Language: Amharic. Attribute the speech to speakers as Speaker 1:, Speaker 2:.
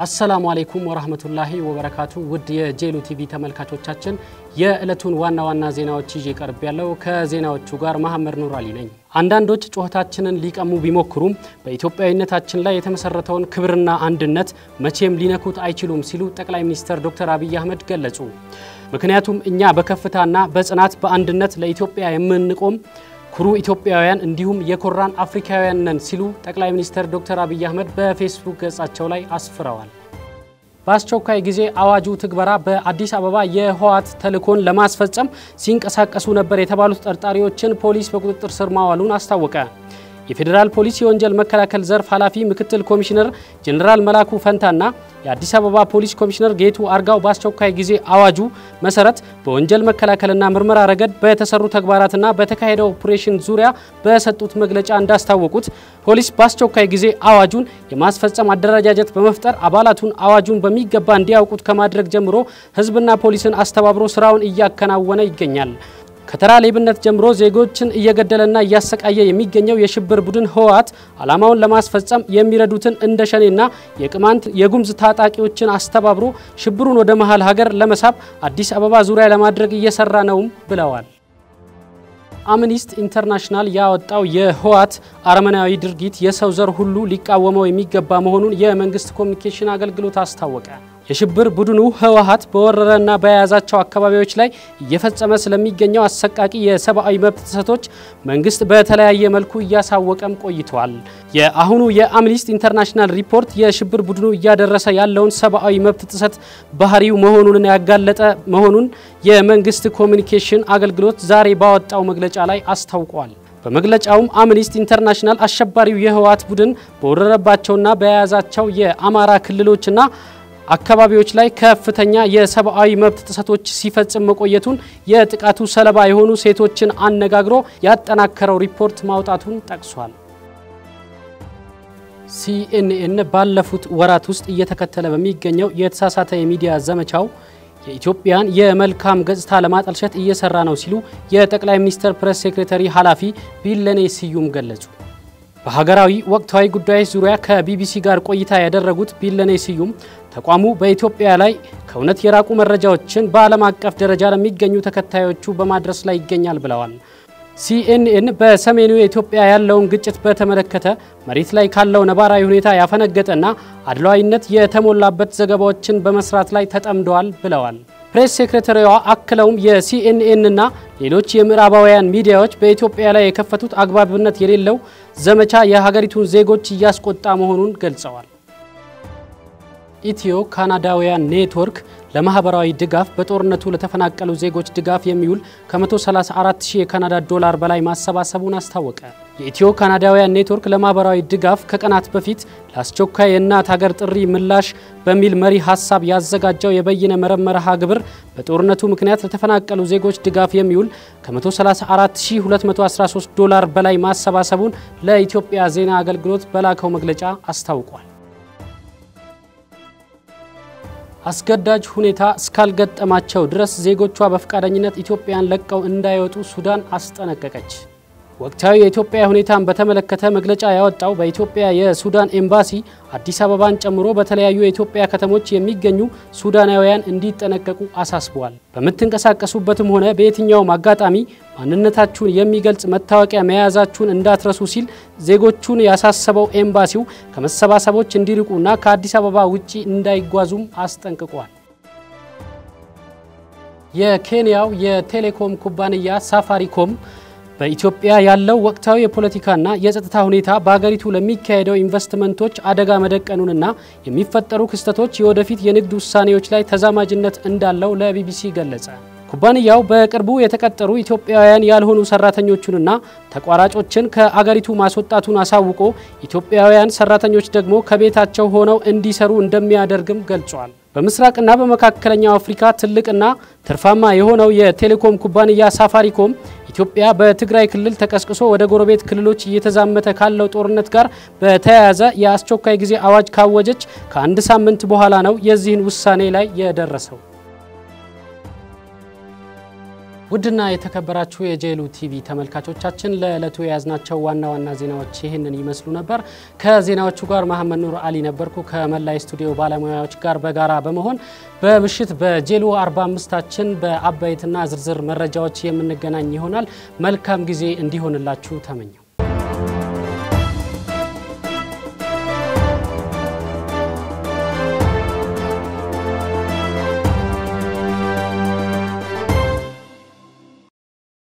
Speaker 1: አሰላሙ አሌይኩም ወራህመቱላሂ ወበረካቱ። ውድ የጄሉ ቲቪ ተመልካቾቻችን የዕለቱን ዋና ዋና ዜናዎች ይዤ ቀርብ ያለው ከዜናዎቹ ጋር መሐመድ ኑር አሊ ነኝ። አንዳንዶች ጩኸታችንን ሊቀሙ ቢሞክሩም በኢትዮጵያዊነታችን ላይ የተመሰረተውን ክብርና አንድነት መቼም ሊነኩት አይችሉም ሲሉ ጠቅላይ ሚኒስትር ዶክተር አብይ አህመድ ገለጹ። ምክንያቱም እኛ በከፍታና በጽናት በአንድነት ለኢትዮጵያ የምንቆም ኩሩ ኢትዮጵያውያን እንዲሁም የኮራን አፍሪካውያን ነን ሲሉ ጠቅላይ ሚኒስትር ዶክተር አብይ አህመድ በፌስቡክ ገጻቸው ላይ አስፍረዋል። በአስቸኳይ ጊዜ አዋጁ ትግበራ በአዲስ አበባ የህወሓት ተልዕኮን ለማስፈጸም ሲንቀሳቀሱ ነበር የተባሉት ተጠርጣሪዎችን ፖሊስ በቁጥጥር ስር ማዋሉን አስታወቀ። የፌዴራል ፖሊስ የወንጀል መከላከል ዘርፍ ኃላፊ ምክትል ኮሚሽነር ጀኔራል መላኩ ፈንታና የአዲስ አበባ ፖሊስ ኮሚሽነር ጌቱ አርጋው በአስቸኳይ ጊዜ አዋጁ መሰረት በወንጀል መከላከልና ምርመራ ረገድ በተሰሩ ተግባራትና በተካሄደው ኦፕሬሽን ዙሪያ በሰጡት መግለጫ እንዳስታወቁት ፖሊስ በአስቸኳይ ጊዜ አዋጁን የማስፈጸም አደረጃጀት በመፍጠር አባላቱን አዋጁን በሚገባ እንዲያውቁት ከማድረግ ጀምሮ ህዝብና ፖሊስን አስተባብሮ ስራውን እያከናወነ ይገኛል። ከተራ ሌብነት ጀምሮ ዜጎችን እየገደለና እያሰቃየ የሚገኘው የሽብር ቡድን ህወሓት ዓላማውን ለማስፈጸም የሚረዱትን እንደ ሸኔና የቅማንት የጉምዝ ታጣቂዎችን አስተባብሮ ሽብሩን ወደ መሀል ሀገር ለመሳብ አዲስ አበባ ዙሪያ ለማድረግ እየሰራ ነውም ብለዋል። አምኒስት ኢንተርናሽናል ያወጣው የህወሓት አረመናዊ ድርጊት የሰው ዘር ሁሉ ሊቃወመው የሚገባ መሆኑን የመንግስት ኮሚኒኬሽን አገልግሎት አስታወቀ። የሽብር ቡድኑ ህወሓት በወረረና በያዛቸው አካባቢዎች ላይ እየፈጸመ ስለሚገኘው አሰቃቂ የሰብአዊ መብት ጥሰቶች መንግስት በተለያየ መልኩ እያሳወቀም ቆይተዋል። የአሁኑ የአምኒስቲ ኢንተርናሽናል ሪፖርት የሽብር ቡድኑ እያደረሰ ያለውን ሰብአዊ መብት ጥሰት ባህሪው መሆኑን ያጋለጠ መሆኑን የመንግስት ኮሚኒኬሽን አገልግሎት ዛሬ ባወጣው መግለጫ ላይ አስታውቋል። በመግለጫውም አምኒስቲ ኢንተርናሽናል አሸባሪው የህወሓት ቡድን በወረረባቸውና በያዛቸው የአማራ ክልሎችና አካባቢዎች ላይ ከፍተኛ የሰብአዊ መብት ጥሰቶች ሲፈጽም መቆየቱን የጥቃቱ ሰለባ የሆኑ ሴቶችን አነጋግሮ ያጠናከረው ሪፖርት ማውጣቱን ጠቅሷል። ሲኤንኤን ባለፉት ወራት ውስጥ እየተከተለ በሚገኘው የተሳሳተ የሚዲያ ዘመቻው የኢትዮጵያን የመልካም ገጽታ ለማጠልሸት እየሰራ ነው ሲሉ የጠቅላይ ሚኒስትር ፕሬስ ሴክሬታሪ ኃላፊ ቢለኔ ስዩም ገለጹ። በሀገራዊ ወቅታዊ ጉዳዮች ዙሪያ ከቢቢሲ ጋር ቆይታ ያደረጉት ቢለኔ ስዩም ተቋሙ በኢትዮጵያ ላይ ከእውነት የራቁ መረጃዎችን በዓለም አቀፍ ደረጃ ለሚገኙ ተከታዮቹ በማድረስ ላይ ይገኛል ብለዋል። ሲኤንኤን በሰሜኑ የኢትዮጵያ ያለውን ግጭት በተመለከተ መሬት ላይ ካለው ነባራዊ ሁኔታ ያፈነገጠና አድሏዊነት የተሞላበት ዘገባዎችን በመስራት ላይ ተጠምደዋል ብለዋል። ፕሬስ ሴክሬታሪዋ አክለውም የሲኤንኤንና ሌሎች የምዕራባውያን ሚዲያዎች በኢትዮጵያ ላይ የከፈቱት አግባብነት የሌለው ዘመቻ የሀገሪቱን ዜጎች እያስቆጣ መሆኑን ገልጸዋል። ኢትዮ ካናዳውያን ኔትወርክ ለማህበራዊ ድጋፍ በጦርነቱ ለተፈናቀሉ ዜጎች ድጋፍ የሚውል ከ134 ሺህ የካናዳ ዶላር በላይ ማሰባሰቡን አስታወቀ። የኢትዮ ካናዳውያን ኔትወርክ ለማህበራዊ ድጋፍ ከቀናት በፊት ለአስቸኳይ የእናት ሀገር ጥሪ ምላሽ በሚል መሪ ሀሳብ ያዘጋጀው የበይነ መረብ መርሃ ግብር በጦርነቱ ምክንያት ለተፈናቀሉ ዜጎች ድጋፍ የሚውል ከ134,213 ዶላር በላይ ማሰባሰቡን ለኢትዮጵያ ዜና አገልግሎት በላከው መግለጫ አስታውቋል። አስገዳጅ ሁኔታ እስካልገጠማቸው ድረስ ዜጎቿ በፈቃደኝነት ኢትዮጵያን ለቀው እንዳይወጡ ሱዳን አስጠነቀቀች። ወቅታዊ የኢትዮጵያ ሁኔታን በተመለከተ መግለጫ ያወጣው በኢትዮጵያ የሱዳን ኤምባሲ አዲስ አበባን ጨምሮ በተለያዩ የኢትዮጵያ ከተሞች የሚገኙ ሱዳናውያን እንዲጠነቀቁ አሳስበዋል። በምትንቀሳቀሱበትም ሆነ በየትኛውም አጋጣሚ ማንነታችሁን የሚገልጽ መታወቂያ መያዛችሁን እንዳትረሱ ሲል ዜጎቹን ያሳሰበው ኤምባሲው ከመሰባሰቦች እንዲርቁና ከአዲስ አበባ ውጪ እንዳይጓዙም አስጠንቅቋል። የኬንያው የቴሌኮም ኩባንያ ሳፋሪኮም በኢትዮጵያ ያለው ወቅታዊ የፖለቲካና የጸጥታ ሁኔታ በሀገሪቱ ለሚካሄደው ኢንቨስትመንቶች አደጋ መደቀኑንና የሚፈጠሩ ክስተቶች የወደፊት የንግድ ውሳኔዎች ላይ ተዛማጅነት እንዳለው ለቢቢሲ ገለጸ። ኩባንያው በቅርቡ የተቀጠሩ ኢትዮጵያውያን ያልሆኑ ሰራተኞቹንና ተቋራጮችን ከአገሪቱ ማስወጣቱን አሳውቆ ኢትዮጵያውያን ሰራተኞች ደግሞ ከቤታቸው ሆነው እንዲሰሩ እንደሚያደርግም ገልጿል። በምስራቅና በመካከለኛው አፍሪካ ትልቅና ትርፋማ የሆነው የቴሌኮም ኩባንያ ሳፋሪኮም ኢትዮጵያ በትግራይ ክልል ተቀስቅሶ ወደ ጎረቤት ክልሎች እየተዛመተ ካለው ጦርነት ጋር በተያያዘ የአስቸኳይ ጊዜ አዋጅ ካወጀች ከአንድ ሳምንት በኋላ ነው የዚህን ውሳኔ ላይ የደረሰው። ውድና የተከበራችሁ የጄሉ ቲቪ ተመልካቾቻችን ለዕለቱ የያዝናቸው ዋና ዋና ዜናዎች ይህንን ይመስሉ ነበር። ከዜናዎቹ ጋር መሐመድ ኑር አሊ ነበርኩ። ከመላይ ስቱዲዮ ባለሙያዎች ጋር በጋራ በመሆን በምሽት በጄሉ 45ታችን በአበይትና ዝርዝር መረጃዎች የምንገናኝ ይሆናል። መልካም ጊዜ እንዲሆንላችሁ ተመኘው።